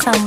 Handsome.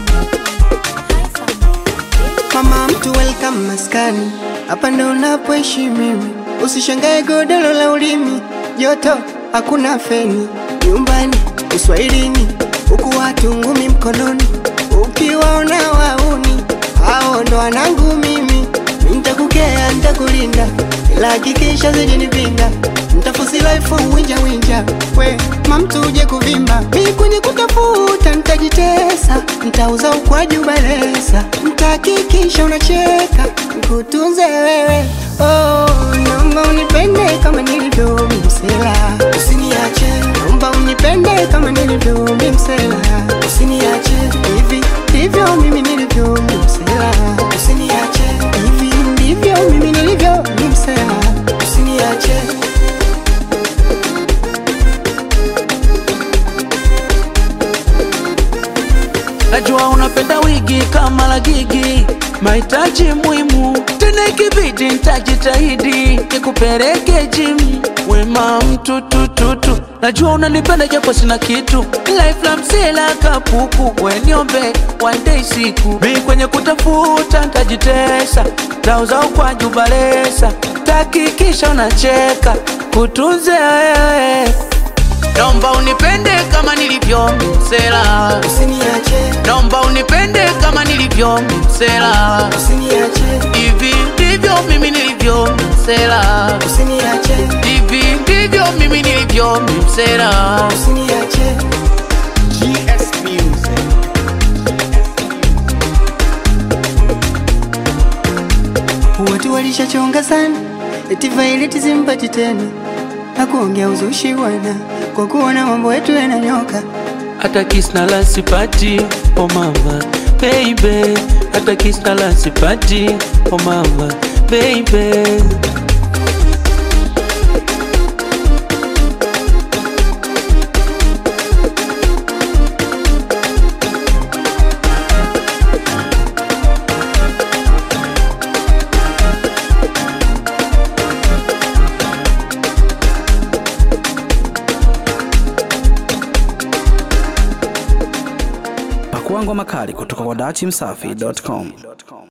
Mama mtu welcome maskani, hapa ndo unapoishi mimi. Usishangae godoro la ulimi, joto hakuna feni. Nyumbani uswahilini, huku watu ngumi mkononi. Ukiwaona wauni, hao ndo wanangu mimi. Nitakukea, nitakulinda, ila hakikisha zijanipinda. Nitafusi life winja winja, we mamtu uje kuvimba. Mi kwenye kutafuta nitajitesa, nitauza ukwaju balesa, nitahakikisha unacheka, nikutunze wewe. Oh, naomba unipende kama nilivyo mimsela, usiniache. Naomba unipende kama nilivyo mimsela, usiniache. Hivi ndivyo mimi nilivyo mimsela, usiniache. Hivi ndivyo mimi nilivyo mimsela, usiniache. Najua unapenda wigi kama la gigi, mahitaji muhimu tena, ikibidi nitajitahidi nikupeleke gym. Wema mtu tututu, najua unanipenda japo sina kitu, life la msela kapuku, weniombe one day siku mi kwenye kutafuta ntajitesa, tauza ukwaju balesa, takikisha unacheka kutunze wewe Naomba unipende kama nilivyo msela, Usiniache, naomba unipende kama nilivyo msela. usiniache, Hivi ndivyo mimi nilivyo msela, usiniache, hivi ndivyo mimi nilivyo msela. usiniache. GS Music. Watu walishachonga sana, eti Violet simpati tena na kuongea uzushi wana kwa kuona mambo yetu yananyoka. Hata kiss na la sipati, oh mama baby, hata kiss na la sipati, oh mama baby. Pakua ngoma kali kutoka kwa dachimsafi.com.